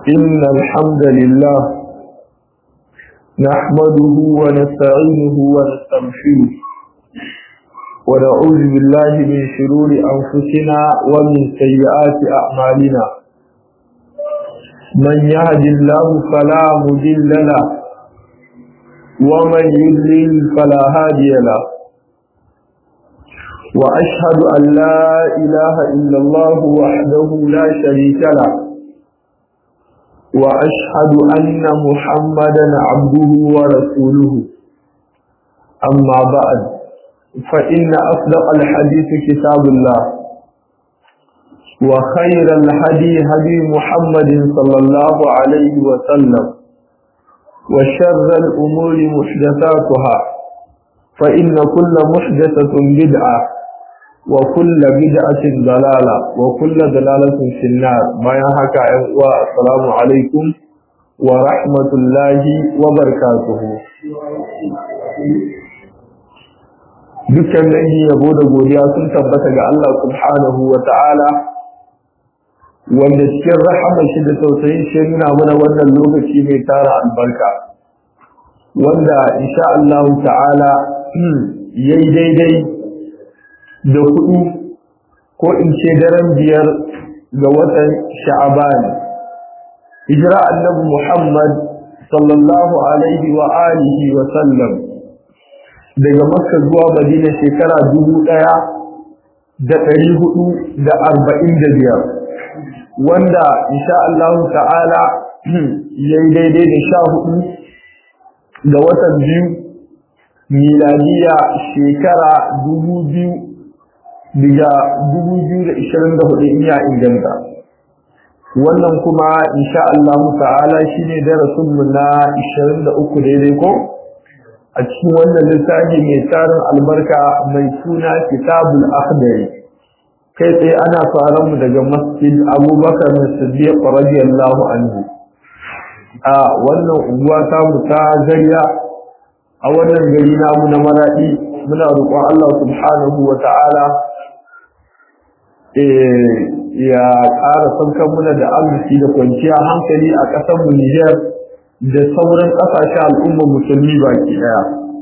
إن الحمد لله نحمده ونستعينه ونستغفره ونعوذ بالله من شرور أنفسنا ومن سيئات أعمالنا من يهد الله فلا مضل له ومن يضلل فلا هادي له وأشهد أن لا إله إلا الله وحده لا شريك له وأشهد أن محمدا عبده ورسوله أما بعد فإن أصدق الحديث كتاب الله وخير الهدي هدي محمد صلى الله عليه وسلم وشر الأمور محدثاتها فإن كل محدثة بدعة وكل بدعة ضلالة وكل ضلالة في النار ما يحكى السلام عليكم ورحمة الله وبركاته dukkan dangi yabo da godiya sun tabbata ga Allah subhanahu wa ta'ala wanda cikin rahama shi da tausayin shi nuna mana wannan lokaci mai tara albarka wanda insha Allah ta'ala yayi daidai da hudu ko in ce daren biyar ga watan sha'aban hijira annabi Muhammad sallallahu alaihi wa alihi wa sallam daga makka zuwa madina shekara dubu ɗaya da ɗari hudu da arba'in da biyar wanda insha Allah ta'ala ya yi daidai da sha hudu da watan biyu miladiya shekara dubu biyu daga dubu biyu da ishirin da hudu in ya inganta wannan kuma insha Allah ta'ala shine darasinmu na ishirin da uku daidai ko a cikin wannan littafi mai tarin albarka mai suna kitabul akhdari kai tsaye ana fara mu daga masjid abubakar na siddiq radiyallahu anhu a wannan unguwa ta mu ta zariya a wannan gari namu na maradi muna roƙon Allah subhanahu wa ta'ala ya ƙara saukan muna da arziki da kwanciya hankali a ƙasar mu Nijar da sauran ƙasashen al'ummar musulmi baki ɗaya.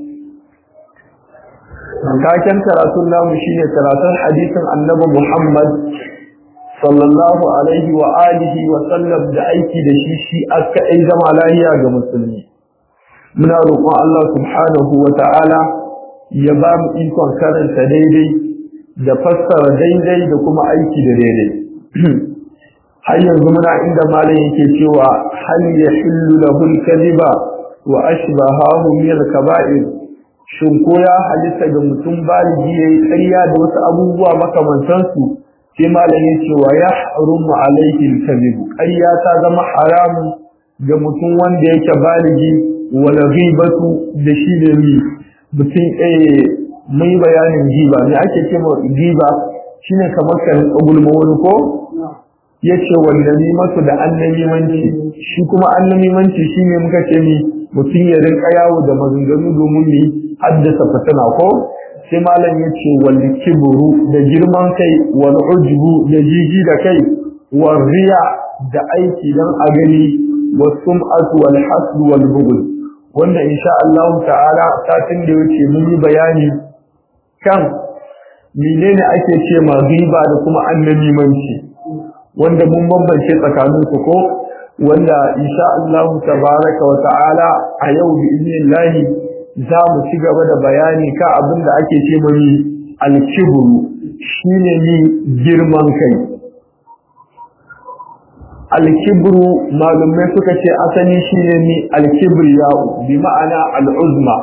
Taken karatun namu shine karatun hadisin annabi Muhammad sallallahu alaihi wa alihi wa sallam da aiki da shi shi aka ai zama lahiya ga musulmi. Muna roƙon Allah subhanahu wa ta'ala ya ba mu ikon karanta daidai da fassara daidai da kuma aiki da daidai. har yanzu muna inda malam yake cewa hal yahillu lahu al-kadhiba wa ashbahahu min al-kaba'ir shin ko ya halitta ga mutum baligi yayi ƙarya da wasu abubuwa makamantan su sai malam yake cewa ya harumu alayhi al-kadhib ƙarya ta zama haramu ga mutum wanda yake baligi wal ghibatu da shi ne mi mutum eh mai bayanin giba ne ake cewa giba shine kamar kan gulma wani ko ya ce wannamimantu da annamimanci shi kuma annamimanci shi ne muka ce ni mutum ya rinka yawo da maganganu domin ne haddasa fitina ko sai malam ya ce wal kibru da girman kai wal ujbu da jiji da kai wal riya da aiki dan a gani wa sum'atu wal hasd wal bughd wanda insha Allah ta'ala satin da yake mun yi bayani kan menene ake ce ma riba da kuma annamimanci wanda mun bambance tsakanin su ko wanda insha Allah tabaraka wa ta'ala a yau bi idnillahi za mu ci gaba da bayani ka abin da ake ce mani al-kibru shine ni girman kai al-kibru malumai suka ce asali shine ni al-kibriya bi ma'ana al-uzma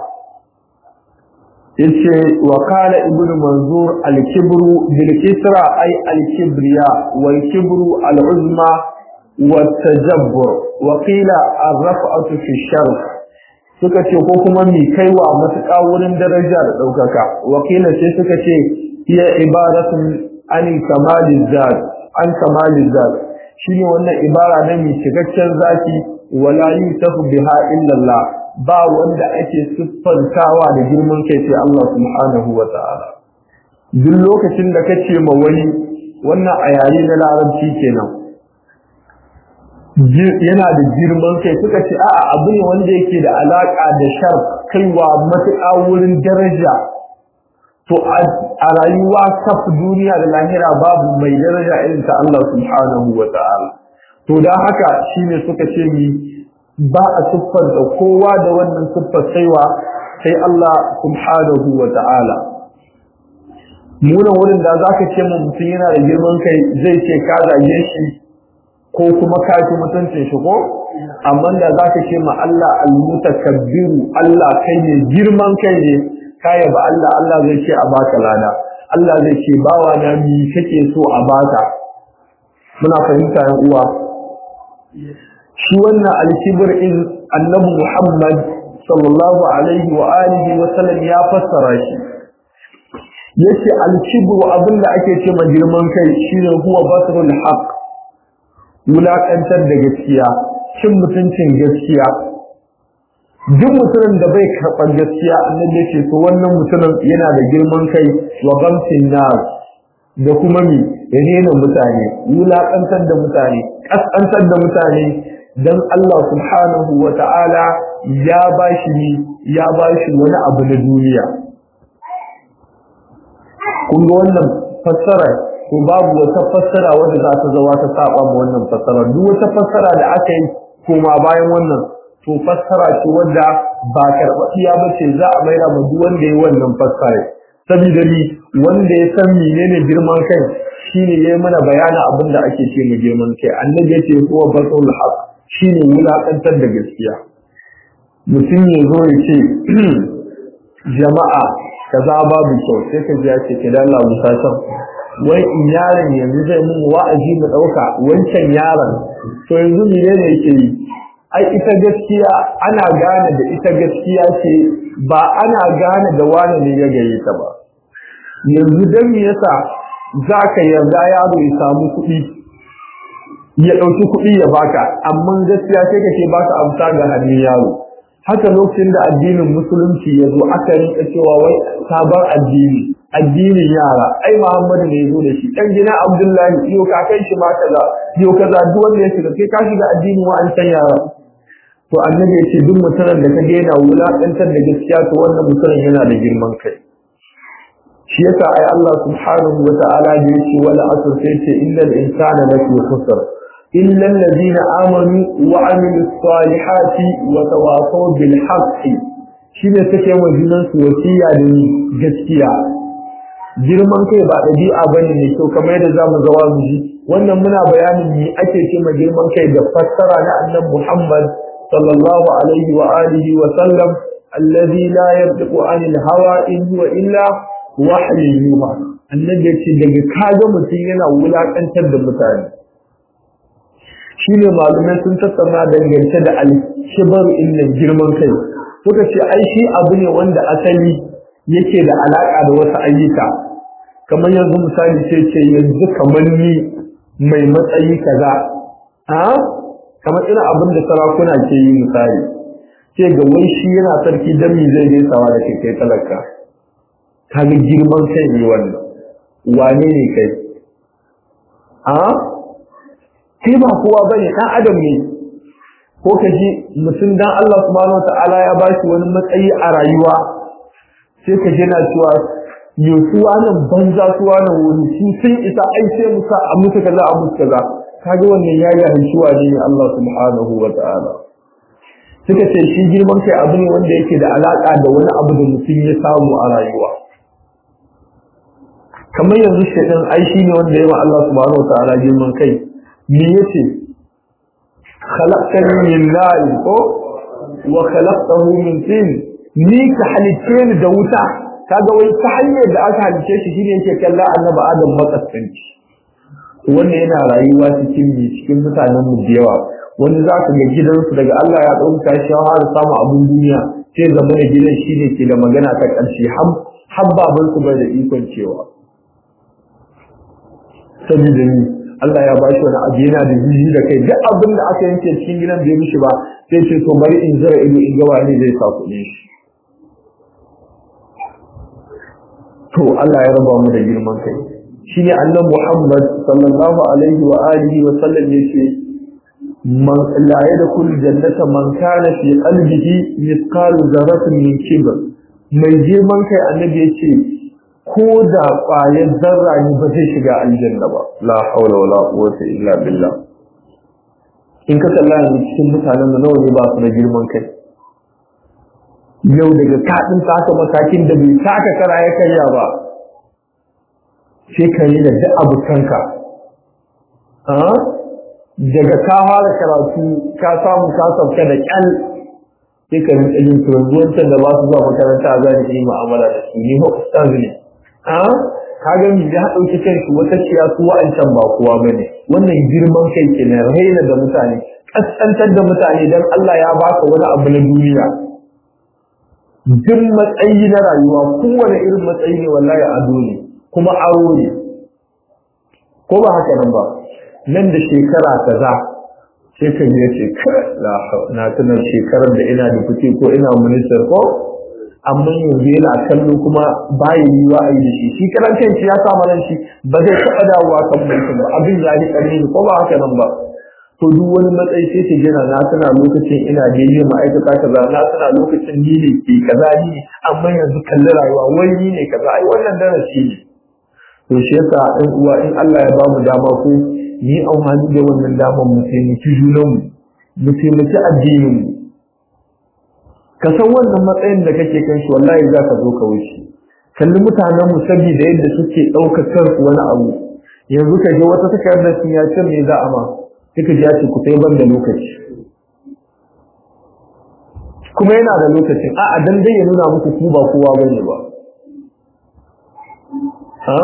yace wa qala ibnu manzur al-kibru bil kisra ay al-kibriya wal kibru al-uzma wa tajabbur wa qila ar-raf'atu fi sharf suka ce ko kuma mi kaiwa matuƙa wurin daraja da ɗaukaka wa qila sai suka ce hiya ibaratun an kamaliz zat an kamaliz zat shine wannan ibara na mi cikakken zaki wala yusafu biha illa Allah ba wanda ake siffantawa da girman kai sai Allah subhanahu wa ta'ala duk lokacin da kace ma wani wannan a yare na larabci kenan yana da girman kai suka ce a'a abu ne wanda yake da alaka da shar kaiwa matuƙa wurin daraja to a rayuwa kaf duniya da lahira babu mai daraja irin ta Allah subhanahu wa ta'ala to da haka shine suka ce mi ba a siffar da kowa da wannan siffar saiwa sai Allah subhanahu wa ta'ala munan wurin da zaka ce mu mutum yana da girman kai zai ce ka zage shi ko kuma ka ci mutuncin shi ko amma da zaka ce ma Allah al-mutakabbiru Allah kai ne girman kai ne kaya ba Allah Allah zai ce a baka lada Allah zai ce bawa na mi kake so a baka muna fahimta yan uwa shi wannan alkibir in annabi Muhammad sallallahu alaihi wa alihi wa sallam ya fassara shi yace alkibru abinda ake ce ma girman kai shine huwa basrul haqq wulakantar da gaskiya cin mutuncin gaskiya duk mutumin da bai karɓar gaskiya annabi ya ce to wannan mutumin yana da girman kai wa gamsin nas da kuma mi rena mutane wulaƙantar da mutane ƙasƙantar da mutane dan Allah subhanahu wa ta'ala ya bashi ni ya bashi wani abu na duniya kun ga wannan fassara to babu wata fassara wadda za ta zawa ta saba ma wannan fassara duk wata fassara da aka yi koma bayan wannan to fassara ce wadda ba karɓaɓɓiya ba ce za a maida ma duk wanda ya wannan fassara saboda ni wanda ya san menene girman kai shine yayi mana bayanin abin da ake ce mu girman kai annabi yace huwa basul haq shine wulakantar da gaskiya mutum ya zo ya ce jama'a kaza babu kyau sai ka ji ya ce kidan Allah musa can wai in yaron yanzu zai mun wa'azi mu dauka wancan yaron to yanzu menene yake yi ai ita gaskiya ana gane da ita gaskiya ce ba ana gane da wani ne ya gaye ta ba yanzu dan me yasa zaka yarda yaro ya samu kuɗi ya ɗauki kuɗi ya baka amma gaskiya sai kake baka amsa ga hannun yaro haka lokacin da addinin musulunci ya zo aka rinka cewa wai sabon addini addinin yara ai Muhammadu ne ya zo da shi dan gina Abdullahi yau ka kai shi ma kaza yau kaza duk wanda ya shiga kai ka shiga addinin wa'ancan yara to annabi ya ce duk mutumin da ka yana wulaƙantar da gaskiya to wannan mutumin yana da girman kai shi yasa ai Allah subhanahu wa ta'ala da yace wala asr sai ce innal insana lafi khusr illa alladhina amanu wa amilus salihati wa tawasaw bil haqqi shine take wa junan su wasiya da gaskiya girman kai ba dabi'a bane ne to kamar yadda zamu zawa mu ji wannan muna bayanin me ake ce ma girman kai da fassara na annabi Muhammad صلى الله عليه وآله وسلم الذي لا يبدأ عن الهوى إن هو إلا وحي يوحى annabi ya ce daga kaga mutum yana wulakantar da mutane shi ne malumai sun tattauna dangance da alkibar inda girman kai suka ce ai shi abu ne wanda asali yake da alaka da wasu ayyuka kamar yanzu misali ce ce yanzu kamar ni mai matsayi kaza a kamar ina abin da sarakuna ke yi misali ce ga wai shi yana sarki dan mi zai gaisawa da kai kai talaka kaga girman kai ne wannan wane ne kai a kai ba kowa bane dan adam ne ko ka ji mutum dan Allah subhanahu wataala ya ba shi wani matsayi a rayuwa sai ka ji na cewa yosuwa nan banza suwa nan wuri su sun isa ai sai musa a musu kaza a musu kaza kaga wannan yayi hanshuwa ne Allah subhanahu wa ta'ala suka ce shi girman kai abu ne wanda yake da alaka da wani abu da mutum ya samu a rayuwa kamar yanzu shaitan ai shi ne wanda ya ma Allah subhanahu wa ta'ala girman kai me yace khalaqtani min nar ko wa khalaqtahu min tin ni ka halice ni da wuta kaga wai ta hanyar da aka halice shi shine yake kalla annabi adam makaskanci wanda yana rayuwa cikin bi cikin mutanen mu da yawa wani za ka ga gidansu daga Allah ya ɗauka shi har samu abun duniya sai zama da gidan shi ne ke da magana ta ƙarshe har baban su bai da ikon cewa saboda ni Allah ya bashi wani abu yana da jiji da kai duk abin da aka yanke cikin gidan bai mishi ba sai ce to bari in zara ido in ga wani zai sa kuɗin shi to Allah ya raba mu da girman kai shine annabi Muhammad sallallahu alaihi wa alihi wa sallam yace man la yadkhul jannata man kana fi qalbihi mithqalu dharratin min kibr mai girman kai annabi yace ko da ƙwayar zarra ne ba zai shiga aljanna ba la haula wala quwwata illa billah in ka kalla yanzu cikin mutanen mu nawa ne ba su da girman kai yau daga kaɗin taka matakin da bai taka kara ya karya ba sai ka yi da duk abokanka daga ka fara karatu ka samu ka sauka da ƙyal sai ka rinka yin turan wancan da ba su zuwa makaranta za ni yi mu'amala da su ni ustaz ne ka ga mi ya ɗauki kanshi wata ciya su wa'ancan ba kowa ba ne wannan girman kai ke na raina da mutane ƙasƙantar da mutane don Allah ya baka wani abu na duniya duk matsayi na rayuwa kowane irin matsayi ne wallahi ado ne kuma aro ne ko ba haka nan ba nan da shekara kaza sai ka je ce na tuna shekarar da ina da fice ko ina minister ko amma yanzu yana kallo kuma baya yi wa a yi da shi shi karan kanshi ya sa ran shi ba zai taɓa dawowa kan mulkin ba abin ya yi ƙarni ko ba haka nan ba to duk wani matsayi sai ta gina na tana lokacin ina da yi ma'aikata kaza na tana lokacin ni ne ke kaza ni ne amma yanzu kalli rayuwa wai ni ne kaza ai wannan darasi ne to shi yasa ɗan uwa in Allah ya bamu dama ko ni amfani da wannan damar mu taimaki junanmu mu taimaki addinin mu ka san wannan matsayin da kake kan shi wallahi za ka zo ka wuce kalli mutanen mu saboda yadda suke ɗaukar kansu wani abu yanzu ka je wata takardar sun ya ce me za a ma suka ji ya ce ku sai ban da lokaci kuma yana da lokacin a'a dan dai ya nuna muku ku ba kowa bane ba ha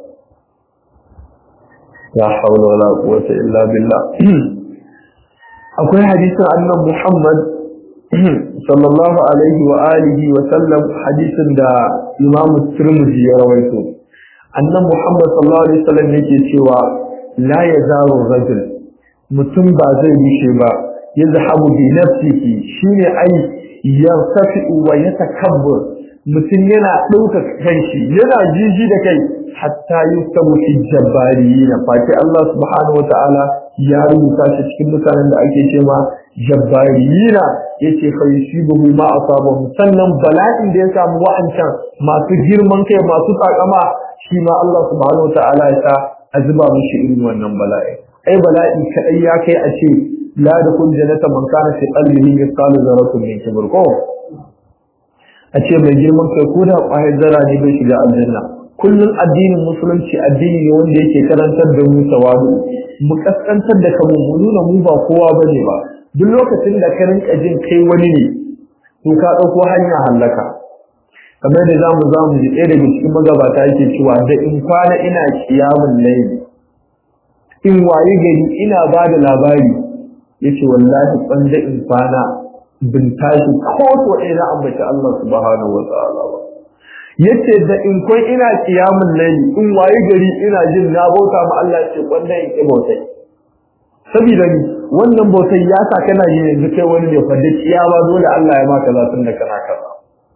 la hawla wala quwwata illa billah akwai hadisin annabi Muhammad sallallahu alaihi wa alihi wa sallam hadisin da Imam Tirmidhi ya rawaito annabi Muhammad sallallahu alaihi wa sallam yake cewa la yazaru rajul mutum ba zai bishe ba yazhabu bi nafsihi shine ai yartafi wa yatakabbur mutum yana ɗauka kanshi yana jiji da kai hatta yusabu fi jabbariyina fati Allah subhanahu wa ta'ala ya rubuta shi cikin mutanen da ake ce ma jabbariyina yace fa yusibuhu ma asabahu sannan bala'in da ya samu wa'ancan masu girman kai masu takama shi ma Allah subhanahu wa ta'ala ya sa azuba mishi irin wannan bala'i ai bala'i kadai ya kai a ce la da kun jannata man kana fi qalbihi mithqalu dharratin min kibr ko a ce mai girman kai ko da ƙwayar zara ne bai shiga aljanna kullum addinin musulunci addini ne wanda yake karantar da mu tawadu mu kaskantar da kanmu mu nuna mu ba kowa bane ba duk lokacin da ka rinka jin kai wani ne to ka ɗauko hanya hallaka kamar da zamu zamu ji ɗaya daga cikin magabata yake cewa da in kwana ina kiyamun laili in waye gari ina ba da labari yace wallahi kwanda in kwana bin tashi ko to ɗaya na ambaci Allah subhanahu wa ta'ala ba yace da in kun ina kiyamun laili in waye gari ina jin na bauta ma Allah ce kwanda in ki bautai saboda ni wannan bautai ya sa kana yin yanzu kai wani ne fa da kiyama dole Allah ya maka zatun da kana kaza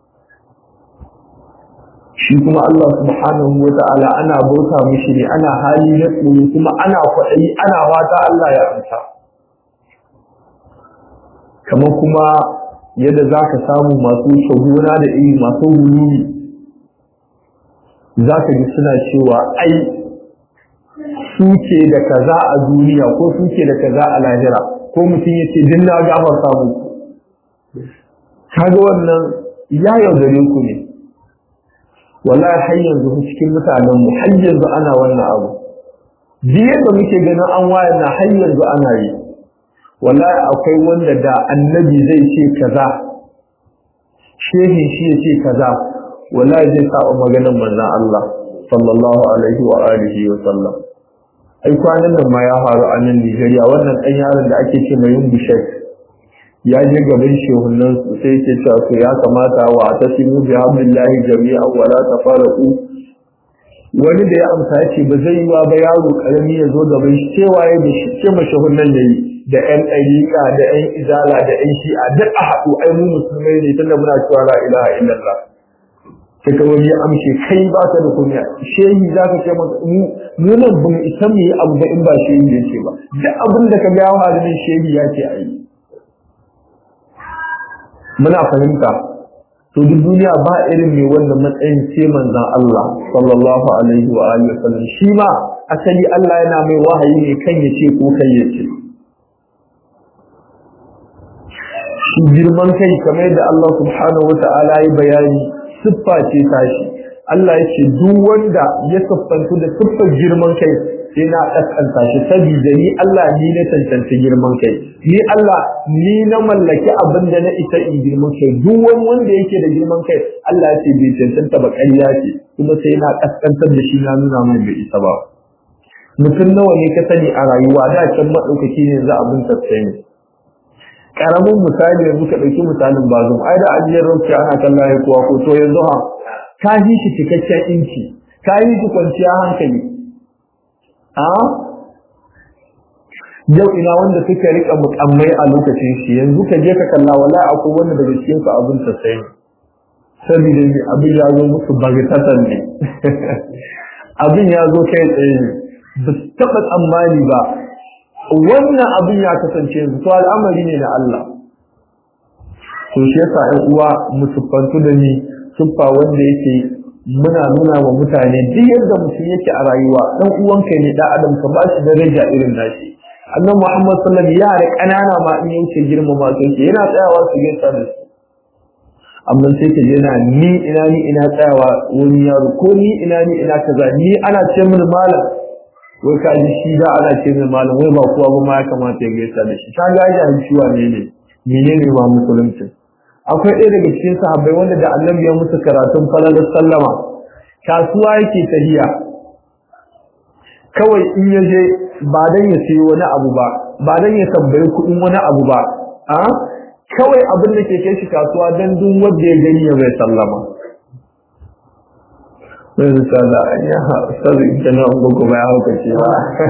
shi kuma Allah subhanahu wa ta'ala ana bauta mishi ne ana hali na tsoro kuma ana kwaɗayi ana fata Allah ya amsa kamar kuma yadda za ka samu masu shaguna da iri masu hulumi za ka ji suna cewa ai suke da kaza a duniya ko suke da kaza a lahira ko mutum ya ce din na gafar samu kaga wannan ya yaudare ku ne wallahi har yanzu cikin mutanen mu har yanzu ana wannan abu biyar da muke ganin an wayar na har yanzu ana yi wallahi akwai wanda da annabi zai ce kaza shehin shi ya ce kaza wallahi zai saba maganar manzon Allah sallallahu alaihi wa alihi wa sallam ai kwanan nan ma ya faru a nan Nigeria wannan dan yaron da ake ce mai yungu shek ya je gaban shehunan su sai ke cewa to ya kamata wa tasimu bi hablillahi jami'an wa la tafaraqu wani da ya amsa ya ce ba zai yi ba yaro karami ya zo gaban shi cewa ya da shi ce mashahunan yayi da ƴan ɗariƙa da ƴan izala da ƴan shi'a duk a haɗu ai mu musulmai ne tunda muna cewa la ilaha illallah sai ka wani ya amshe kai ba ka da kunya shehi za ka ce masa mu nan ban isa mu yi abu ba in ba shehi ya ce ba duk abin da ka ga yawa da shehi ya ce a yi muna fahimta to duk duniya ba irin mai wannan matsayin ce manzon Allah sallallahu alaihi wa alihi wa sallam shi ma asali Allah yana mai wahayi ne kan ya ce ko kai ya ce shi girman kai kamar da Allah subhanahu wa ta'ala ya bayani siffa ce tashi Allah ya ce duk wanda ya siffantu da siffar girman kai sai na kaskanta shi saboda ni Allah ni na tantance girman kai ni Allah ni na mallaki abin da na isa in girman kai duk wani wanda yake da girman kai Allah ya ce bai cancanta ba ƙarya ce kuma sai na kaskantar da shi na nuna mai bai isa ba mutum nawa ne ka sani a rayuwa da can maɗaukaki ne za abin tsaye karamin misali yanzu ka ɗauki misalin bazum ai da ajiyar rauki ana kallon ya kuwa ko to yanzu ha ka yi shi cikakken inci ka yi shi kwanciya hankali a yau ina wanda suka rika mukammai a lokacin shi yanzu ka je ka kalla wala akwai wanda daga cikin su abin ta sai saboda ne abin ya zo musu bagatatan ne abin ya zo kai tsaye ne ba su taɓa tsammani ba wannan abin ya kasance yanzu to al'amari ne na Allah to shi yasa ɗan uwa mu siffantu da ni siffa wanda yake muna nuna wa mutane duk yadda mutum yake a rayuwa dan uwanka ne da adam ka bashi daraja irin nashi annabi Muhammad sallallahu alaihi wasallam yara kanana ma in yake girmama su yake yana tsayawa su gaisa da su amma sai ka je na ni ina ni ina tsayawa wani yaro ko ni ina ni ina kaza ni ana ce min malam wai ka ji shi da ana ce min malam wai ba kowa ba ma ya kamata ya gaisa da shi ka ga ya shi wane ne menene ma musulunci akwai ɗaya daga cikin sahabbai wanda da annabi ya musu karatun falalar sallama kasuwa yake tahiya kawai in ya je ba dan ya sayi wani abu ba ba dan ya tambayi kuɗin wani abu ba a kawai abin da ke kai shi kasuwa dan duk wanda ya gani ya bai sallama sai da sada ya sai da na ungo ba ya hauka ce ba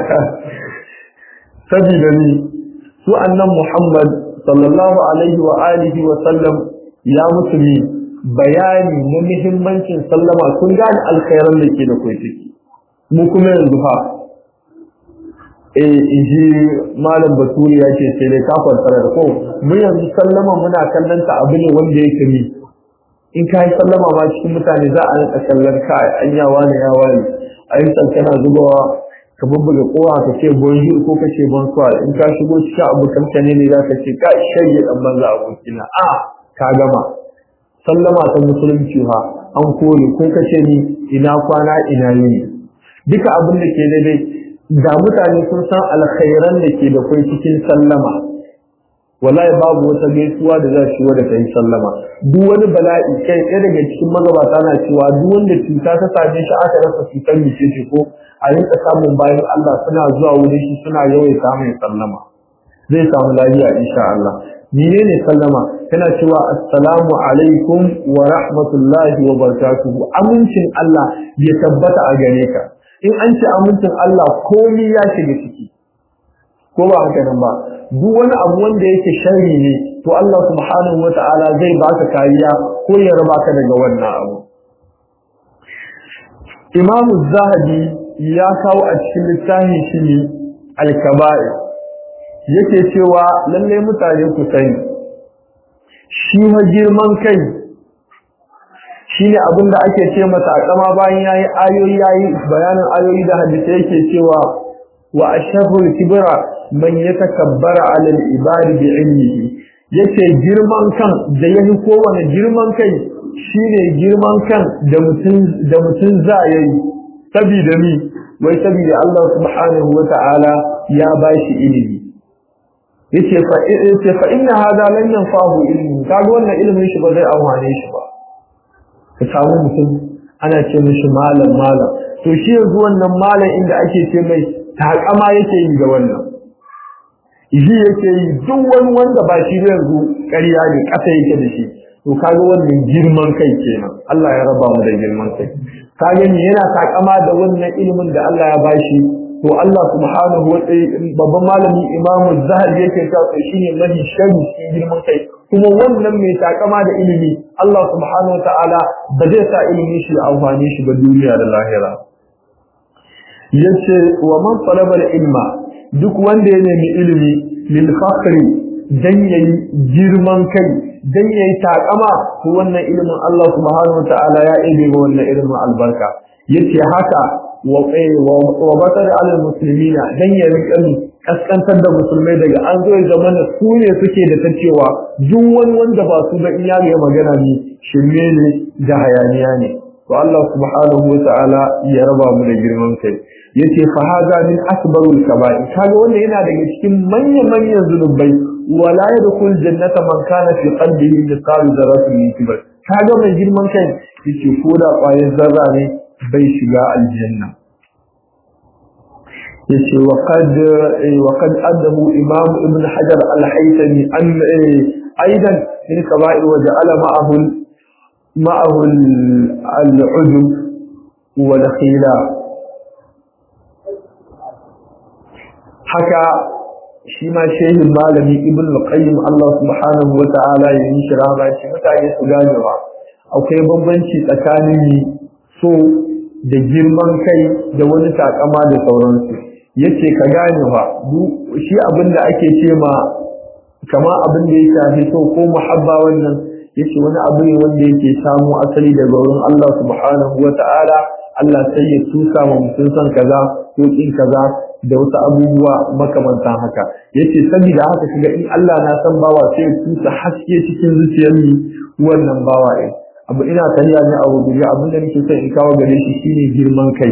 sabida ni su annan Muhammad sallallahu alaihi wa alihi wa sallam ya mutu ne bayani na muhimmancin sallama sun gane alkhairan da ke da kai ciki mu kuma yanzu fa eh inji malam baturi ya ce sai dai ka kwantara da ko mu yanzu sallama muna kallon ta abu ne wanda yake ni in ka yi sallama ma cikin mutane za a rika kallon ka an yawa ne yawa ne a yi kana zubawa ka bubbuga kowa ka ce bonjour ko ka ce bonsoir in ka shigo cikin abokan ka ne za ka ce ka shayye dan banza abokina a ka gama sallama ta musulunci ha an kore ko ka ce ni ina kwana ina yini duka abin da ke daidai da mutane sun san alkhairan da ke da kai cikin sallama wallahi babu wata gaisuwa da za shi da kai sallama duk wani bala'i kai ɗaya daga cikin magabata na cewa duk wanda cuta ta same shi aka rasa cutar mace ce ko a rinka samun bayan Allah suna zuwa wurin shi suna yawaita mai sallama zai samu lafiya insha Allah menene sallama kana cewa assalamu alaikum wa rahmatullahi wa barakatuhu amincin Allah ya tabbata a gare ka in an ce amincin Allah komai ya shiga ciki ko ba haka nan ba duk wani abu wanda yake sharri ne to Allah subhanahu wata'ala zai baka kariya ko ya raba ka daga wannan abu Imam Zahabi ya kawo a cikin littafin shi ne Al-Kaba'ir yake cewa lalle mutane ku sani shi ma girman kai shine abin da ake ce masa akama bayan yayi ayoyi yayi bayanin ayoyi da hadisi yake cewa wa ashhadu kibra man yatakabbara ala al-ibad bi ilmihi yace girman kan da yafi kowane girman kai shine girman kan da mutun da mutun za yayi saboda mi wai saboda Allah subhanahu wata'ala ya bashi ilimi yace fa yace fa inna hada lan yanfahu ilmi kaga wannan ilimin shi ba zai amfane shi ba ka samu mutum ana ce mishi malam malam to shi yanzu wannan malam inda ake ce mai takama yake yi ga wannan shi yake yi duk wani wanda ba shi yanzu ƙarya ne ƙasa yake da shi to kaga wannan girman kai kenan Allah ya raba mu da girman kai kaga ni yana takama da wannan ilimin da Allah ya bashi to Allah subhanahu wa ta'ala babban malami Imam Zahabi yake cewa to shine mahi shari cikin girman kai kuma wannan mai takama da ilimi Allah subhanahu wataala ba zai sa ilimi shi amfani shi ba duniya da lahira yace wa man talaba ilma duk wanda ya nemi ilimi lil fakhri dan yayi girman kai dan yayi takama to wannan ilimin Allah subhanahu wataala ya ibe ga wannan ilimin albarka yace haka wa wa batar al muslimina dan ya rika kaskantar da musulmai daga an zo ya zama su ne suke da ta cewa duk wani wanda ba su da iya ga magana ne shirme ne da hayaniya ne to Allah subhanahu wataala ya raba mu da girman kai yace fa hada min akbarul kaba'ir kaga wannan yana daga cikin manyan manyan zunubai wala yadkhul jannata man kana fi qalbihi mithqal dharratin min kibr kaga mai girman kai yace ko da ƙwayar zarra ne bai shiga aljanna yace wa qad wa qad adahu imam ibn hajar al-haythami an aidan min kaba'ir wa ja'ala ma'ahu ma'ahu al-udub wal khila haka shi ma shehin malami ibn al-qayyim Allah subhanahu wa ta'ala ya yi shi rama shi mutane su ganewa akwai bambanci tsakanin ni so da girman kai da wani takama da sauransu yace ka gane fa shi abin da ake ce ma kama abin da ya shafi so ko muhabba wannan yace wani abu ne wanda yake samu asali daga wurin Allah subhanahu wa ta'ala Allah sai ya tusa ma mutum san kaza ko kin kaza da wasu abubuwa makamantan haka yace saboda haka shiga in Allah na san bawa sai tusa haske cikin zuciyar ni wannan bawa ɗin abu ina tariya ne abu guji abin da nake son in kawo gare shi shine girman kai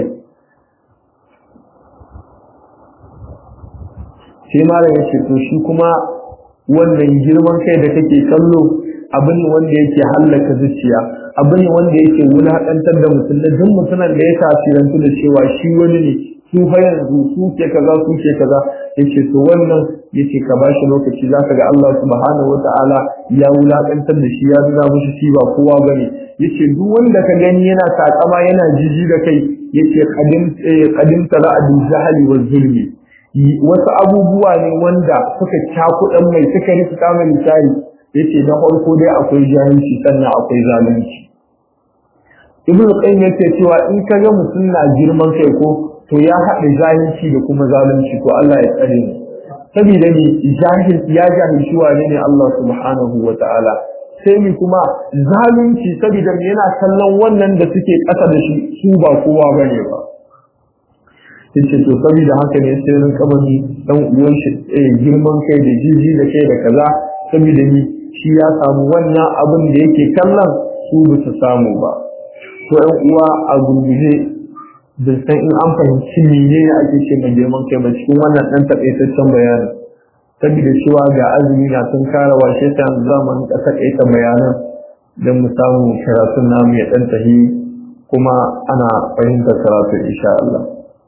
sai malam yace to shi kuma wannan girman kai da kake kallo abu ne wanda yake hallaka zuciya abu ne wanda yake wulaƙantar da mutum da duk mutumin da ya tasirantu da cewa shi wani ne su fa yanzu su ke kaza su ke kaza yace to wannan yace ka bashi lokaci zaka ga Allah subhanahu wataala ya wulakantar da shi ya nuna mushi shi ba kowa bane yace duk wanda ka gani yana takama yana jiji da kai yace qadim qadim tala bil jahli wal zulmi wasu abubuwa ne wanda suka cakudan mai suka rika mai misali yace na farko dai akwai jahilci sannan akwai zalunci ibnu qayyim yake cewa in ka ga mutum na girman kai ko to ya haɗa jahilci da kuma zalunci to Allah ya tsare mu saboda ni jahil ya jahilci wane ne Allah subhanahu wa ta'ala sai mi kuma zalunci saboda yana kallon wannan da suke ƙasa da shi su ba kowa bane ba yace to saboda haka ne sai rin kamani dan uwan shi girman kai da jiji da kai da kaza saboda ni shi ya samu wannan abin da yake kallon su ba su samu ba to ɗan uwa a gurguje da san in an fahimci mene ne ake ce mai girman kai ba cikin wannan ɗan taƙaitaccen bayani saboda cewa ga azumi na sun kara washe ta zamanin ka taƙaita bayanan don mu samu karatun namu ya ɗan tahi kuma ana fahimtar karatu insha Allah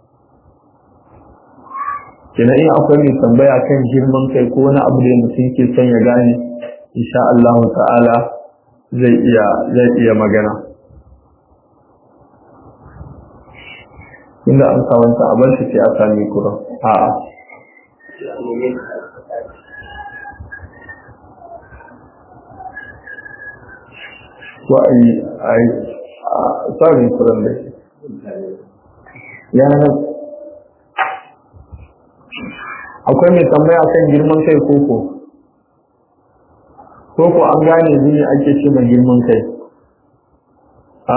kenan in akwai mai tambaya kan girman kai ko wani abu da mutum ke son ya gane insha Allah ta'ala zai iya zai iya magana inda an sawanta a bar shi sai a sami kura a'a ko a yi a yi a tsarin kuran da ya akwai mai tambaya kan girman kai koko koko an gane ne ake ce mai girman kai a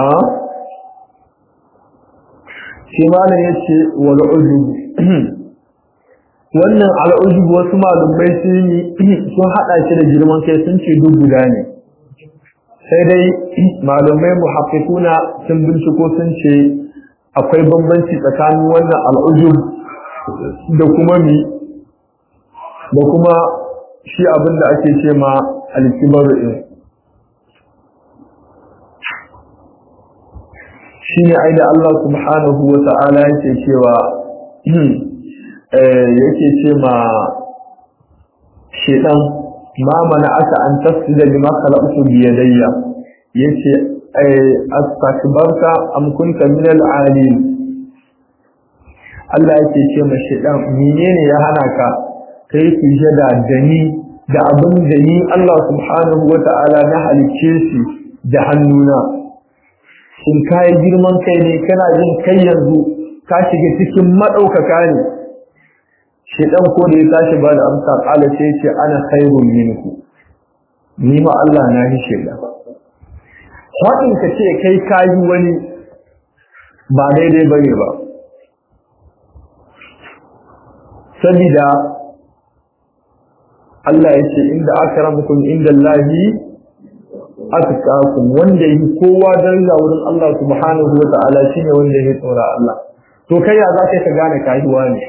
shi malam ya ce wal ujub wannan al ujub wasu malumai sun yi sun hada shi da girman kai sun ce duk guda ne sai dai malumai muhaqqiquna sun binciko sun ce akwai bambanci tsakanin wannan al ujub da kuma mi da kuma shi abin da ake ce ma al-kibaru shi ne ai da Allah subhanahu wa ta'ala yake cewa yake ce ma shedan ma mana aka an tasida lima khalaqtu bi yadayya yace astakbarta am kunta min al-alim Allah yake ce ma shedan menene ya hana ka kai sujada da ni da abin da ni Allah subhanahu wa ta'ala na halicce shi da hannuna in kayi girman kai ne kana jin kai yanzu ka shiga cikin maɗaukaka ne shedan ko da ya tashi ba da amsa kala sai ce ana khairun minku ni ma Allah na yi sheda Haɗin ka ce kai kayi wani ba daidai bane ba sabida Allah ya ce inda akramakum inda Allahi atqakum wanda yi kowa daraja wurin Allah subhanahu wa ta'ala shine wanda ya tsora Allah to kai ya za ka gane kayuwa ne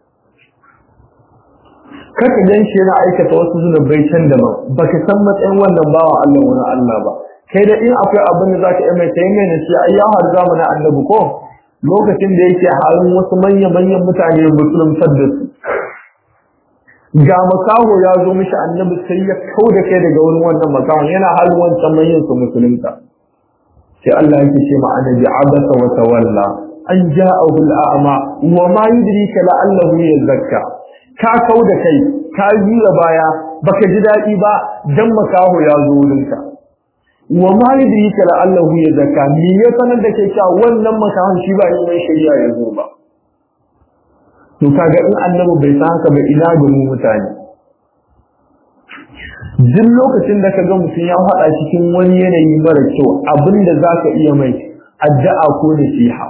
kaka gan shi yana aikata wasu zunubai can daban baka san matsayin wannan bawa Allah wani Allah ba kai da in akwai abin da zaka yi mai kai mai na shi ai ya har zamanin annabi ko lokacin da yake halin wasu manya manyan mutane musuluntar da su ga makaho ya zo mishi annabi sai ya kau da kai daga wurin wannan makahon yana halin wancan manyan su musulunta sai Allah yake ce ma annabi abasa wa tawalla an ja'ahu al'ama wa ma yudrika la'allahu yazakka ka kau da kai ka jira baya baka ji daɗi ba dan makaho ya zo wurinka wa ma yudrika la'allahu yazakka me ya sanar da kai cewa wannan makahon shi ba mai shari'a ya zo ba to kaga in annabi bai san haka ba ina ga mu mutane duk lokacin da kaga mutum ya haɗa cikin wani yanayi mara kyau abinda zaka iya mai addu'a ko nasiha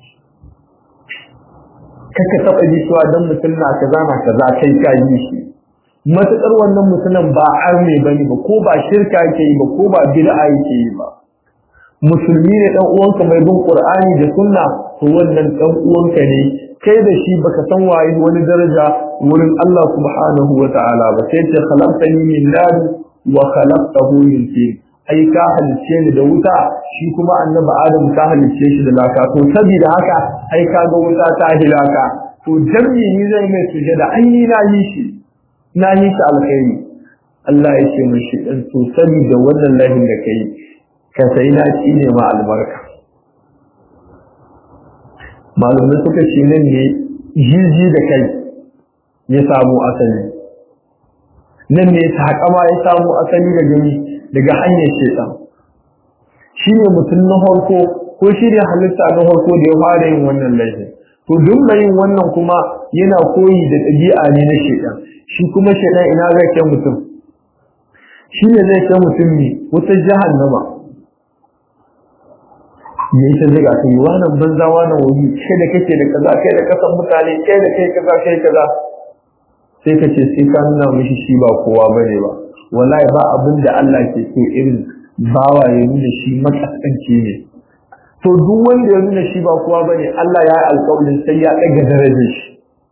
kaka taɓa ji cewa dan mutum na kaza na kaza kai ka yi shi matuƙar wannan mutumin ba arme bane ba ko ba shirka yake yi ba ko ba bid'a yake yi ba musulmi ne dan uwanka mai bin qur'ani da sunna to wannan dan uwanka ne kai da shi baka san waye wani daraja wurin Allah subhanahu wa ta'ala ba sai ce khalaqtani min nar wa khalaqtahu min tin ai ka halice ni da wuta shi kuma annabi adam ka halice shi da laka to saboda haka ai ka ga wuta ta hilaka to jami'i ni zai mai sujada ai ni na yi shi na yi shi alkhairi Allah ya ce mishi dan to saboda wannan lahin da kai ka sai na ci ne ma albarka malumai suka ce nan ne jirji da kai ya samu asali nan ne takama ya samu asali daga ni daga hanyar shedan shi ne mutum na farko ko shi ne halitta na farko da ya fara yin wannan laifin to duk mai yin wannan kuma yana koyi da ɗabi'a ne na shedan shi kuma shedan ina zai kai mutum shi ne zai kai mutum ne wata jahannama ya yi ta ziga ka yi wannan banza wannan wuri kai da kake da kaza kai da kasan mutane kai da kai kaza kai kaza sai ka ce sai ka nuna mishi shi ba kowa bane ba wallahi ba abin da Allah ke so irin bawa ya nuna shi makaskanci ne to duk wanda ya nuna shi ba kowa bane Allah ya yi alƙawarin sai ya ɗaga darajar shi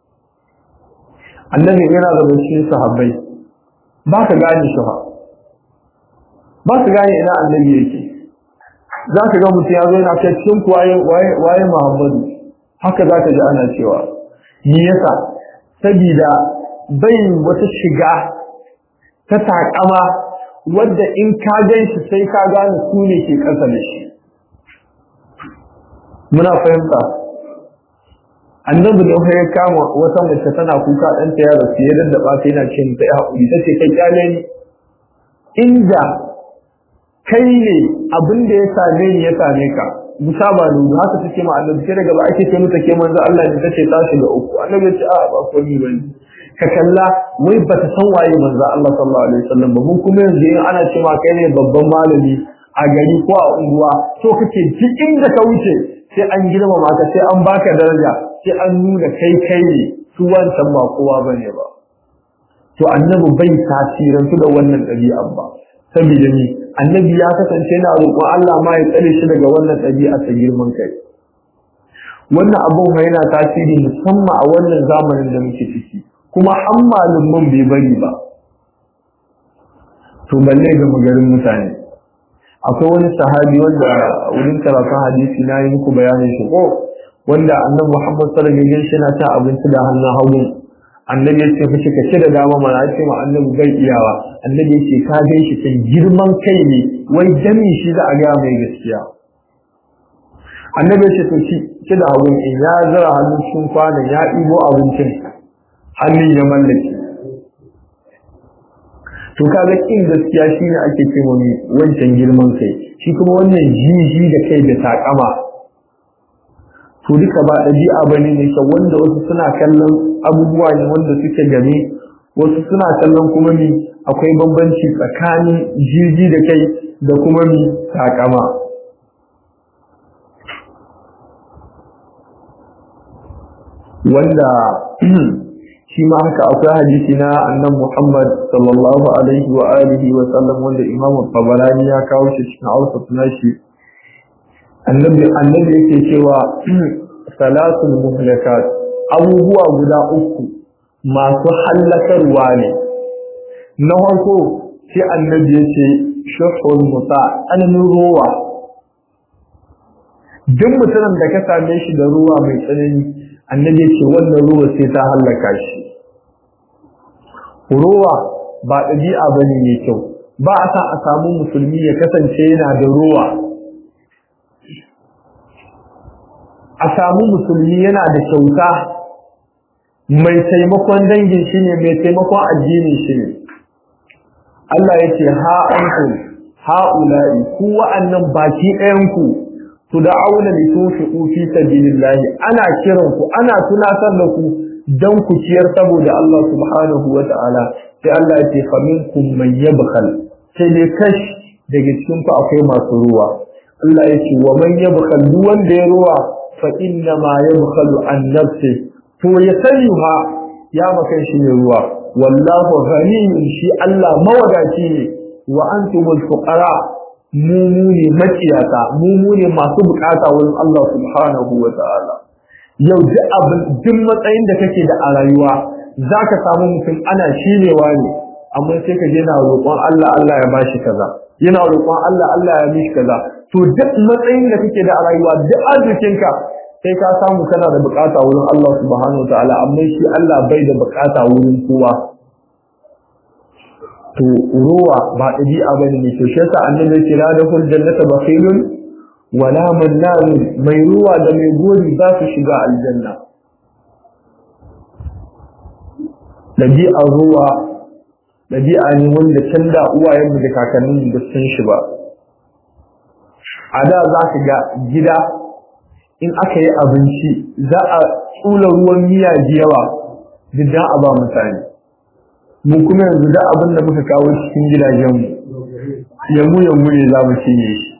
annabi yana da cikin sahabbai ba ka gane shi ba ba ka gane ina annabi yake za ka ga mutum ya zo yana kai cikin waye Muhammadu haka za ka ji ana cewa me yasa sabida bai wata shiga ta takama wadda in ka gan shi sai ka gane su ne ke ƙasa da shi muna fahimta annabi da ya kama wata mace tana kuka ɗanta ya rasu ya daddaba ta yana ce ta ya haƙuri ta ce kai kyale ni inda kai ne abin da ya same ni ya same ka musa ba nuna haka take ma annabi sai daga ba ake ce mata ke manzo Allah ne tace ta shiga uku annabi ya ce a ba ko ni bane ka kalla wai ba ta san waye manzo Allah sallallahu alaihi wasallam ba mun kuma yanzu in ana ce ma kai ne babban malami a gari ko a unguwa to kake cikin da ka wuce sai an girmama ka sai an baka daraja sai an nuna kai kai ne su wancan ba kowa bane ba to annabi bai tasirantu da wannan ɗabi'ar ba saboda ni annabi ya kasance yana roƙon Allah ma ya tsare shi daga wannan ɗabi'a ta girman kai wannan abun yana tasiri musamman a wannan zamanin da muke ciki kuma an malumman bai bari ba to balle ga magarin mutane akwai wani sahabi wanda wurin karatun hadisi na yi muku bayanin shi ko wanda annabi Muhammad sallallahu alaihi wasallam yana ta abinci da hannun hagu annabi ya ce fushi ka ce da dama mana ce ma annabi bai iyawa annabi ya ce ka gan shi kan girman kai ne wai jami shi za a gaya mai gaskiya annabi ya ce to shi ce da abun in ya zara hannun cikin kwanan ya ɗibo abincin hannun ya mallake to kaga kin gaskiya shine ake cewa wancan girman kai shi kuma wannan jiji da kai da takama to duka ba ɗabi'a bane ne kyau wanda wasu suna kallon abubuwa ne wanda suke game wasu suna kallon kuma mi akwai bambanci tsakanin jiji da kai da kuma mi takama wanda shi ma haka akwai hadisi na annan Muhammad sallallahu alaihi wa alihi wa sallam wanda Imam Tabarani ya kawo shi cikin Awsat nashi annabi annabi yake cewa salatul muhlakat abubuwa guda uku masu hallakarwa ne na farko sai annabi yace shuhul muta ananin ruwa duk mutumin da ka same shi da ruwa mai tsanani annabi ce wannan ruwa sai ta hallaka shi ruwa ba ɗabi'a ba ne mai kyau ba a sa a samu musulmi ya kasance yana da ruwa a samu musulmi yana da kyauta mai taimakon dangin shi ne mai taimakon addinin shi ne Allah ya ce ha ankum ha'ula'i ku wa'annan baki ɗayanku tud'auna litunfiqu fi sabilillahi ana kiran ku ana tunatar da ku dan ku ciyar saboda Allah subhanahu wa ta'ala sai Allah ya ce fa minkum man yabkhal sai dai kash daga cikin ku akwai masu ruwa Allah ya ce wa man yabkhal duk wanda ya ruwa fa inna ma yabkhalu an nafsi to ya sani ha ya maka shi ne ruwa wallahu ghaniyyun shi Allah mawadaci ne wa antumul fuqara mu mu ne maciyata mu mu ne masu bukata wurin Allah subhanahu wa ta'ala yau duk abin duk matsayin da kake da a rayuwa zaka samu mutum ana shirewa ne amma sai ka je na roƙon Allah Allah ya bashi kaza yana roƙon Allah Allah ya mishi kaza to duk matsayin da kake da a rayuwa duk arzikinka sai ka samu kana da bukata wurin Allah subhanahu wa ta'ala amma shi Allah bai da bukata wurin kowa to ruwa ba ɗabi'a bane ne to shi yasa annabi ya ce la dakhul jannata bakhilun wala mannan mai ruwa da mai gori ba su shiga aljanna ɗabi'a ruwa ɗabi'a ne wanda can da uwayenmu da kakannin da sun shi ba a da za ka ga gida in aka yi abinci za a tsula ruwan miya da yawa duk a ba mutane mu kuma yanzu da abin da muka kawo cikin gidajenmu yamu yamu ne za mu cinye shi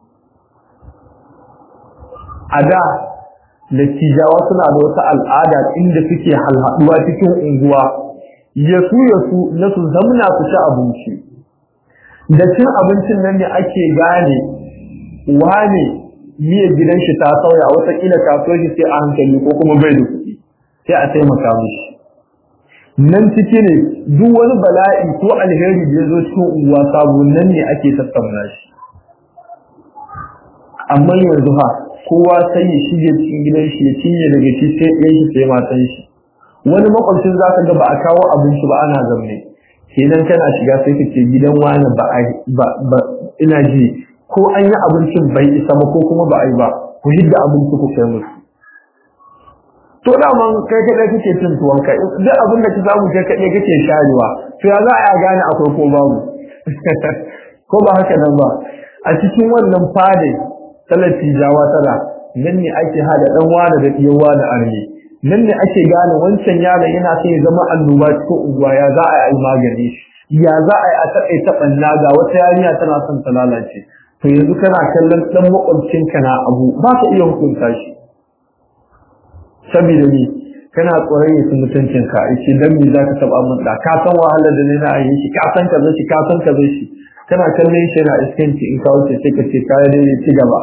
a da dattijawa suna da wata al'ada inda suke halhaduwa cikin unguwa yasu yasu na su zamna su ci abinci da cin abincin nan ne ake gane wane miyar gidan shi ta sauya watakila kasuwar shi sai a hankali ko kuma bai da kuɗi sai a taimaka mishi nan ciki ne duk wani bala'i ko alheri da ya zo cikin unguwa sabo nan ne ake tattauna shi amma yanzu ha kowa sai ya shige cikin gidan shi ya cinye daga shi sai ɗan shi sai matan shi wani makwabcin za ka ga ba a kawo abinci ba ana zamne kenan kana shiga sai ka ce gidan wani ba ba ina ji ko an yi abincin bai isa ba ko kuma ba a yi ba ku hidda abinci ku kai musu to daman kai kaɗai kake cin tuwon kai duk abin da ka samu kai kaɗai kake sharewa to ya za a gane akwai ko babu ko ba haka nan ba a cikin wannan fadai talati jawa tana nan ne ake hada dan wani da diyawa da arni nan ne ake gane wancan yaron yana son ya zama annoba cikin unguwa ya za a yi magani ya za a yi a taƙaita ɓanna ga wata yarinya tana son ta lalace to yanzu kana kallon ɗan maƙwabcinka na abu ba ka iya hukunta shi saboda ni kana tsoron ya mutuncin ka yace dan me zaka taba mun da ka san wahalar da ne na yi shi ka san kaza shi ka san kaza shi kana kallon shi na iskanci in ka wuce sai ka ce ka dai ci gaba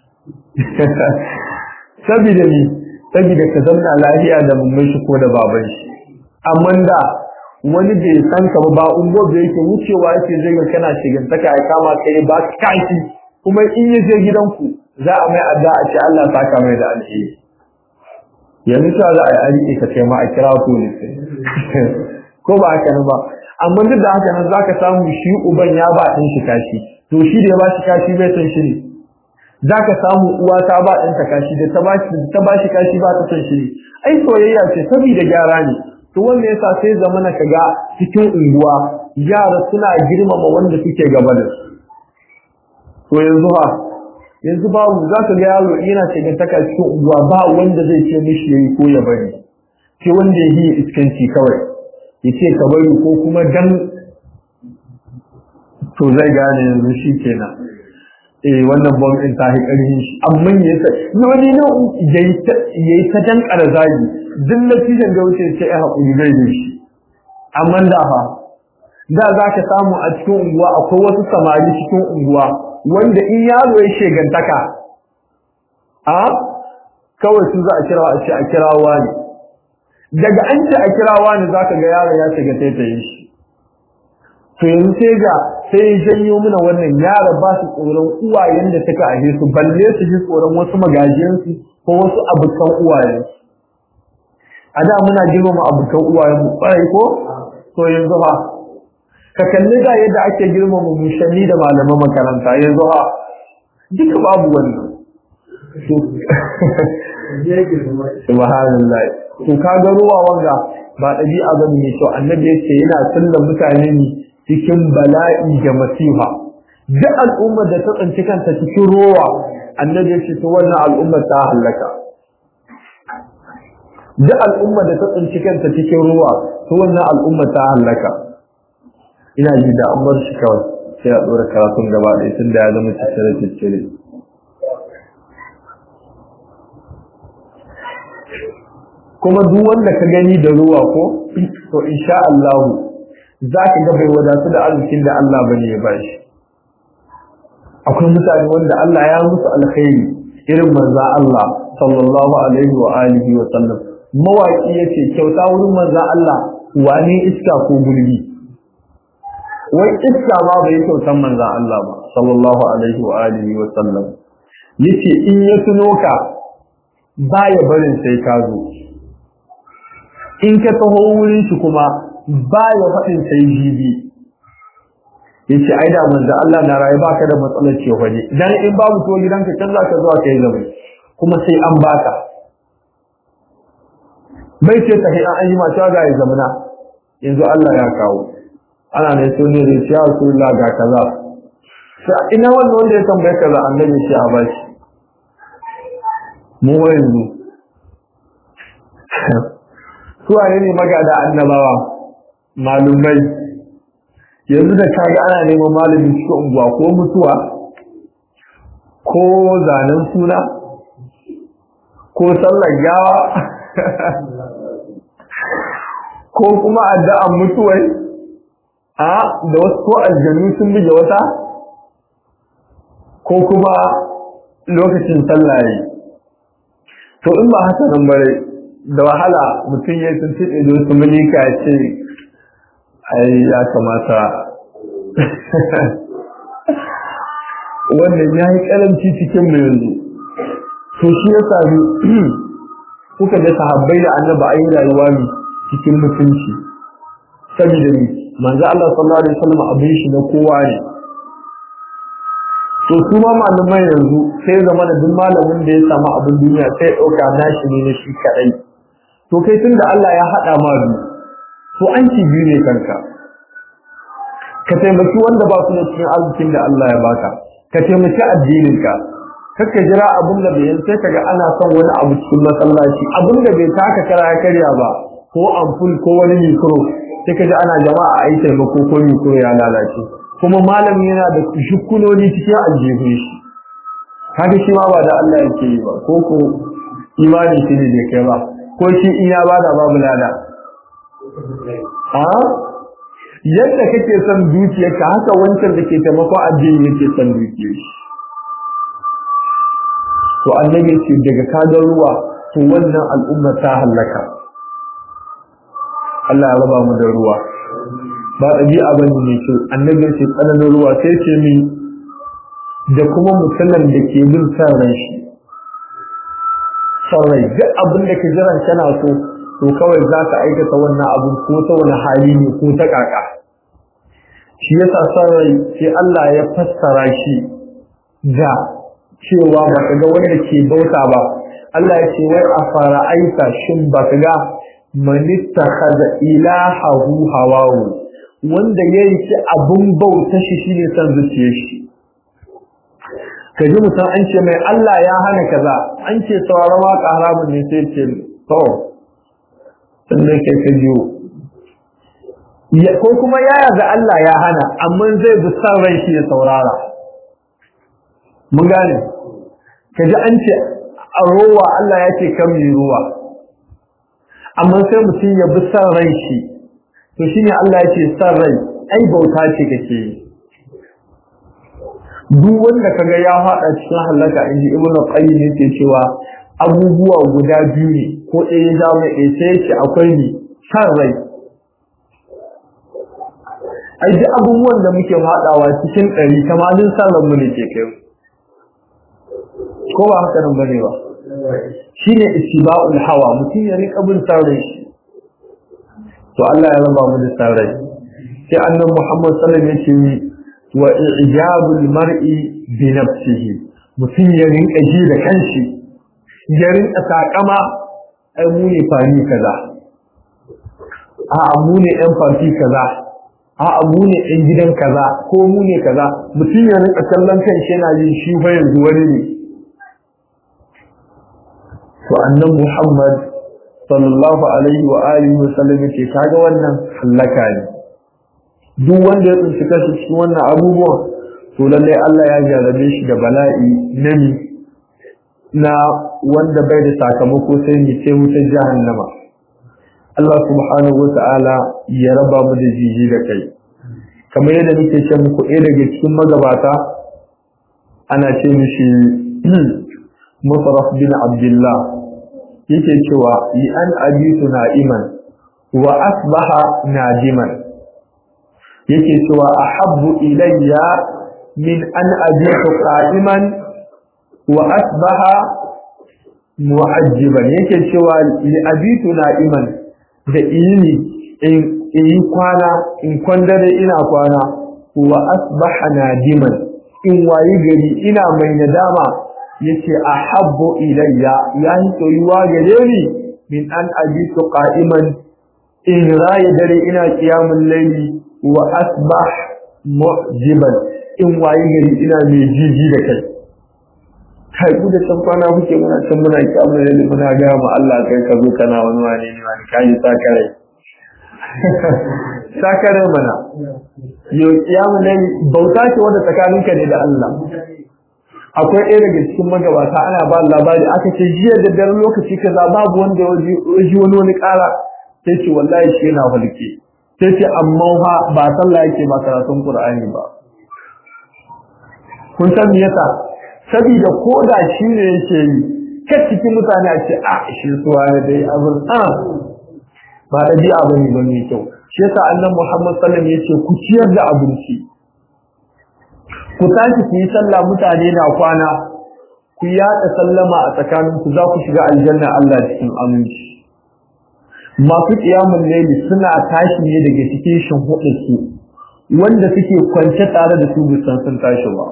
saboda ni saboda ka zauna lafiya da mummun shi ko da baban shi amma da wani bai san ka ba ungo da yake wucewa yake zai ga kana shigantaka ya kama kai ba kashi kuma in ya je gidanku za a mai adda a ce Allah saka mai da alheri yanzu ta za a yi aiki ka kai ma a kira police ko ba haka nan ba amma duk da haka nan zaka samu shi uban ya ba ɗin shi kashi to shi da ya ba shi kashi bai son shi ne zaka samu uwa ta ba ɗin ta kashi da ta ba shi ta ba shi kashi ba ta son shi ne ai soyayya ce saboda gyara ne to wanda yasa sai zamana kaga cikin unguwa yara suna girmama wanda suke gaba da su to yanzu ha yanzu babu za ka ga yaro yana shigantaka cikin unguwa ba wanda zai ce mishi yayi ko ya bari sai wanda ya yi iskanci kawai ya ce ka bari ko kuma dan to zai gane yanzu shi kenan eh wannan bom din ta karfin shi amma ya sa wani ne yayi ta dan zagi duk natijan da wuce sai ai hakuri zai da shi amma da fa da za ka samu a cikin unguwa akwai wasu samari cikin unguwa wanda in yaro ya shegantaka a kawai su za a kira a ce a kirawa ne daga an ce a kirawa ne za ka ga yaron ya shiga taitaye shi to yanzu sai ga sai ya janyo mana wannan yara ba su tsoron uwayen da suka aje su balle su ji tsoron wasu magajiyansu ko wasu abokan uwayensu a da muna girmama abokan uwayenmu kwarai ko to yanzu ba ka kalli da yadda ake girmama mushanni da malaman makaranta yanzu ha duka babu wannan subhanallah to ka ga ruwa wanga ba ɗabi'a bane ne to annabi yake yana sallan mutane ne cikin bala'i da masifa duk al'ummar da ta tsinci kanta cikin ruwa annabi yake to wannan al'ummar ta halaka duk al'ummar da ta tsinci kanta cikin ruwa to wannan al'ummar ta halaka ina ji da an bar shi kawai sai a ɗora karatun gaba ɗaya tun da ya zama tattare tattare kuma duk wanda ka gani da ruwa ko to insha Allah za ka ga bai wadatu da arzikin da Allah bane ya bashi akwai mutane wanda Allah ya musu alkhairi irin manza Allah sallallahu alaihi wa alihi wa sallam mawaki yace kyauta wurin manza Allah wane iska ko gulbi wai iska ma bai kyautan manza Allah ba sallallahu alaihi wa alihi wa sallam yace in ya tuno ka baya barin sai ka zo in ka taho wurin shi kuma baya faɗin sai jibi yace ai da manzo Allah na rayu baka da matsalar ce waje dan in babu to gidanka kan zaka zuwa kai zama kuma sai an baka bai ce ta an ayi mata ga ya zamana yanzu Allah ya kawo ana ne so ne da ya Rasulullah ga kaza sai ina wannan wanda ya tambaye kaza annabi shi a bashi mu yanzu su ne magada annabawa malumai yanzu da kaga ana neman malami cikin unguwa ko mutuwa ko zanen suna ko sallar gawa ko kuma addu'an mutuwai a da wasu ko aljanu sun bige wata ko kuma lokacin sallaye to in ba haka nan bare da wahala mutum ya tuntuɓe da wasu mulika ya ce ai ya kamata wannan ya yi karanci cikin mu yanzu to shi ya sami kuka ga sahabbai da annaba ayi rayuwa ne cikin mutunci saboda ni manzo Allah sallallahu alaihi wasallam abin shi na kowa ne to su ma malamai yanzu sai zama da duk malamin da ya samu abin duniya sai ya dauka nashi ne na shi kadai to kai tunda Allah ya hada ma biyu to an ci biyu ne kanka ka taimaki wanda ba su da cikin arzikin da Allah ya baka ka taimaki addininka kakka jira abin da bai sai kaga ana son wani abu cikin masallaci abin da bai taka kara ya karya ba ko ampul ko wani mikro sai kaji ana jama'a a yi taimako ko mikro ya lalace kuma malami yana da shukunoni cikin aljihun shi kaga shi ma ba da Allah yake yi ba ko ko imani shi ne da kai ba ko shi in ya bada babu lada a yadda kake son dukiyarka haka wancan da ke taimako addini yake son dukiyar shi to annabi ce daga kagar ruwa to wannan al'umma ta halaka Allah ya raba mu da ruwa ba ɗabi'a bane mai kyau annabi ce tsananin ruwa sai ce mi da kuma mutumin da ke bin san ran shi san rai duk abin da ka jiran kana so to kawai za ka aikata wannan abin ko ta wani hali ne ko ta kaka shi yasa san rai sai Allah ya fassara shi da cewa ba ka ga wanda ke bauta ba Allah ya ce wai a fara aika shin ba ka ga man ittakhadha ilahahu hawahu wanda yayi ci abun bauta shi shine san zuciyar shi kaji mutum an ce mai Allah ya hana kaza an ce sauraron waka haramun ne sai ce to sannan kai ka jiyo ko kuma ya yaga Allah ya hana amma zai bi san rai shi ya saurara mun gane kaji an ce a rowa Allah ya ce kan yi ruwa amma sai mutum ya bi san rai shi to shine Allah ya ce san rai ai bauta ce kake yi duk wanda kaga ya faɗa cikin halaka inji ibnu qayyim yake cewa abubuwa guda biyu ne ko ɗaya ya zama ɗaya sai ce akwai ni san rai ai duk abubuwan da muke faɗawa cikin ɗari tamanin sallan mu ne ke kai ko ba haka nan bane ba shine ittiba'ul hawa mutum ya rika bin sarrai shi to Allah ya raba mu da sarrai sai annabi Muhammad sallallahu alaihi wasallam ya ce wa ijabul mar'i bi nafsihi mutum ya rinka ji da kanshi ya rinka takama ai mu ne fani kaza a mu ne yan farti kaza a mu ne yan gidan kaza ko mu ne kaza mutum ya rinka kallon kanshi yana jin shi fa yanzu wani ne to annan Muhammad sallallahu alaihi wa alihi wa sallam yace kaga wannan halaka ne duk wanda ya tsinci kansa cikin wannan abubuwan to lallai Allah ya jarabe shi da bala'i nami na wanda bai da sakamako sai ni sai wutar jahannama Allah subhanahu wa ta'ala ya raba mu da jiji da kai kamar yadda nake ce muku ɗaya daga cikin magabata ana ce mishi Musarraf bin Abdullah yake cewa yi an abitu na'iman wa asbaha nadiman yake cewa ahabbu ilayya min an abitu qa'iman wa asbaha mu'ajjiban yake cewa li abitu na'iman da ini in yi kwana in kwandare ina kwana wa asbaha nadiman in wayi gari ina mai nadama yace ahabbu ilayya yani soyuwa gare ni min an abitu qa'iman in raye dare ina qiyamul layli wa asbah mu'jiban in wayi gari ina mai jiji da kai kai ku da san kwana kuke muna can muna qiyamul layli muna ga mu Allah kai ka zo kana wani wani ne wani kai sakare sakare mana yo qiyamul layli bauta ce wanda tsakaninka ne da Allah akwai ɗaya daga cikin magabata ana ba labari aka ce jiya da daren lokaci kaza babu wanda ya ji wani wani ƙara sai ce wallahi shi yana hulke sai ce amma fa ba sallah yake ba karatun qur'ani ba kun san me yasa saboda ko da shi ne yake yi kai cikin mutane a ce a shi suwa ne dai abin a ba ɗabi'a bane ba mai kyau shi yasa annabi Muhammad sallallahu alaihi wasallam yace ku ciyar da abinci ku tashi ku yi sallah mutane na kwana ku yaɗa sallama a tsakaninku za ku shiga aljanna Allah cikin aminci masu ƙiyamun laili suna tashi ne daga cikin shimfiɗar su wanda suke kwance tare da su bisan sun tashi ba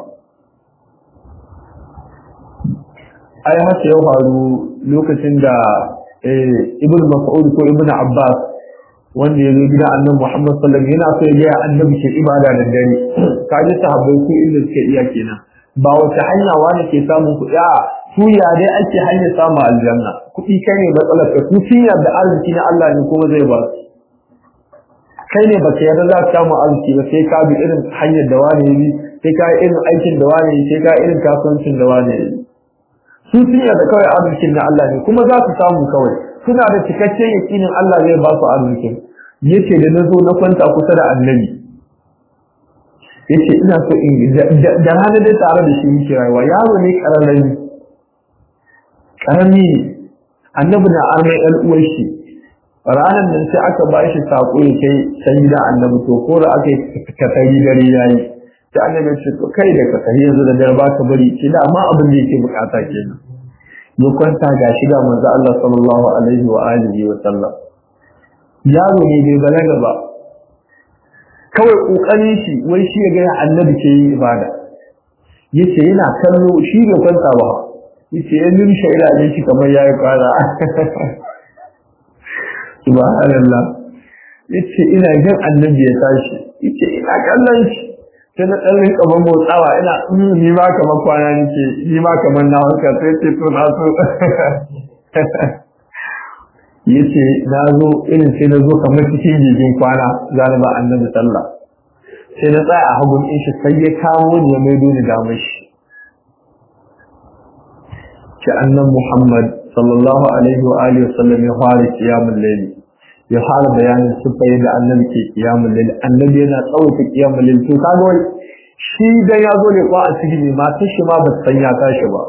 ai haka ya faru lokacin da ibn mas'ud ko ibn abbas wanda ya zo gida annabi Muhammad sallallahu alaihi wasallam yana so ya ga annabi ke ibada da dare kaji sahabbai ku inda suke iya kenan ba wata hanya wani ke samun kuɗi a su ya dai ake hanya samun aljanna kuɗi kai ne matsalar ka su sun yarda arziki na Allah ne kuma zai ba su kai ne baka yarda za ka samu arziki ba sai ka bi irin hanyar da wani yi sai ka irin aikin da wani yi sai ka irin kasuwancin da wani yi su sun yarda kawai arzikin na Allah ne kuma za su samu kawai suna da cikakken yakinin Allah zai ba su arzikin yace da nazo na kwanta kusa da annabi yace ina so in da rana da tare da shi muke rayuwa yaro ne kararrami karami annabi na armai ɗan uwar shi ranar nan sai aka ba shi sako ya kai can gida annabi to ko da aka yi katari dare yayi sai annabi ce to kai da katari yanzu da dare ba ka bari ce da amma abin da yake bukata kenan ya kwanta ga shiga manzo Allah sallallahu alaihi wa alihi wa sallam yaro ne bai balaga ba kawai kokarin shi wai shi ya ga annabi ke yi ibada yace yana kallo shi bai kwanta ba yace ya nimsha ila ne shi kamar yayi fara subhanallah yace ina jin annabi ya tashi yace ina kallon shi sai na dan rinka ban motsawa ina ni ma kamar kwana nake ni ma kamar na wanka sai ce to na so yace na zo irin sai na zo kamar cikin jijin kwana zalaba annabi sallah sai na tsaya a hagun in shi sai ya kawo ni ya maido ni damar shi ce annan Muhammad sallallahu alaihi wa alihi wasallam ya fara kiyamul layl ya fara bayanin sifa yadda annabi ke kiyamul layl annabi yana tsawaita kiyamul layl to kaga wai shi da ya zo ne ko a cikin ma ta shi ma ba san ya tashi ba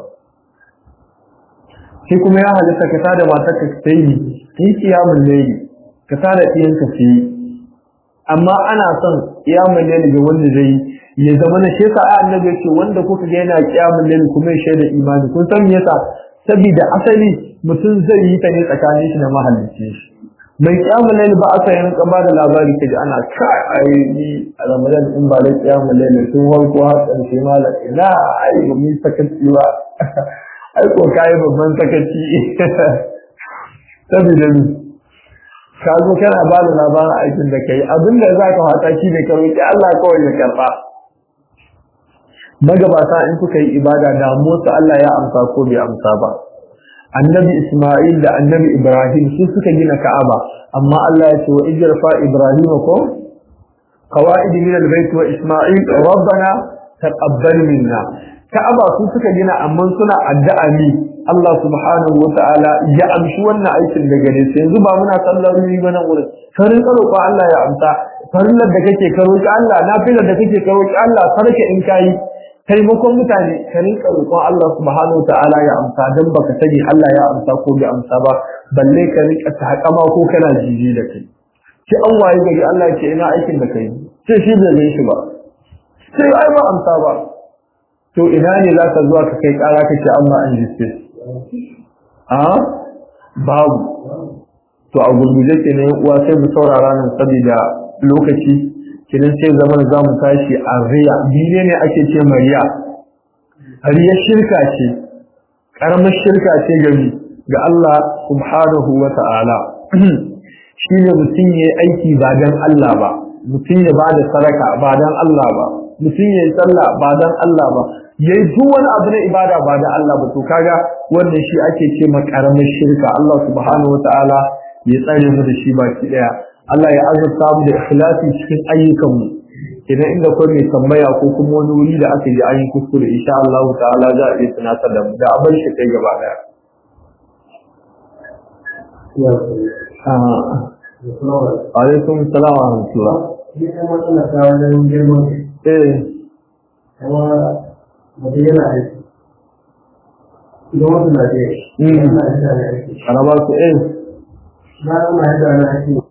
shi kuma ya halitta ka tada matar ka sai yi kiyamul layl ka tada ɗiyan ka sai amma ana son kiyamul layl ga wanda zai ya zama na shi yasa annabi ce wanda kuka ga yana kiyamul layl kuma ya shaida imani kun san me yasa saboda asali mutum zai yi ta ne tsakanin shi da mahallicin shi mai kiyamul layl ba aka yin ka da labari kaji ana kai ai ni a ramadan in ba da kiyamul layl sun warko har karshe malam ina ai ba mu sakaci ba ai ko kai babban sakaci saboda ni ka zo kana ba da labarin aikin da kai abinda za ka fata shi ne ka roki Allah kawai ya karba magabata in kuka yi ibada da motsa Allah ya amsa ko bai amsa ba annabi Isma'il da annabi Ibrahim su suka gina Ka'aba amma Allah ya ce wa ijrafa Ibrahim ko qawaid min al-bayt wa Isma'il rabbana taqabbal minna Ka'aba su suka gina amma suna addu'a ne Allah subhanahu wa ta'ala ya amshi wannan aikin da gare su yanzu ba muna sallar ni ba nan wurin karin karo ko Allah ya amsa farillar da kake karo ki Allah nafilar da kake karo ki Allah sarki in kai taimakon mutane ka rinka roƙon Allah subhanahu ta'ala ya amsa dan baka sani Allah ya amsa ko bai amsa ba balle ka rinka takama ko kana jiji da kai ki an waye gari Allah ya ce ina aikin da kai sai shi bai gani shi ba sai ai ba amsa ba to ina ne za ka zuwa ka kai ƙara ka ce amma an jiste a babu to a gurguje ke ne uwa sai mu saurara nan saboda lokaci kinan sai zaman za mu tashi a riya biye ne ake ce mariya riya shirka ce karamar shirka ce gari ga Allah subhanahu wa ta'ala shi ne mutum ya yi aiki ba don Allah ba mutum ya ba da saraka ba don Allah ba mutum ya yi sallah ba don Allah ba ya yi duk wani abu na ibada ba don Allah ba to kaga wannan shi ake ce ma karamar shirka Allah subhanahu wa ta'ala ya tsare mu da shi baki daya Allah ya azurta mu da ikhlasi cikin ayyukanmu idan inda kai mai tambaya ko kuma wani wuri da aka yi ayin kuskure insha Allah ta'ala za a iya tunatar da mu da abin shi kai gaba daya alaikum salam wa rahmatullah eh mutum yana aiki idan wasu na je yana aiki araba su eh na ana yadda ana aiki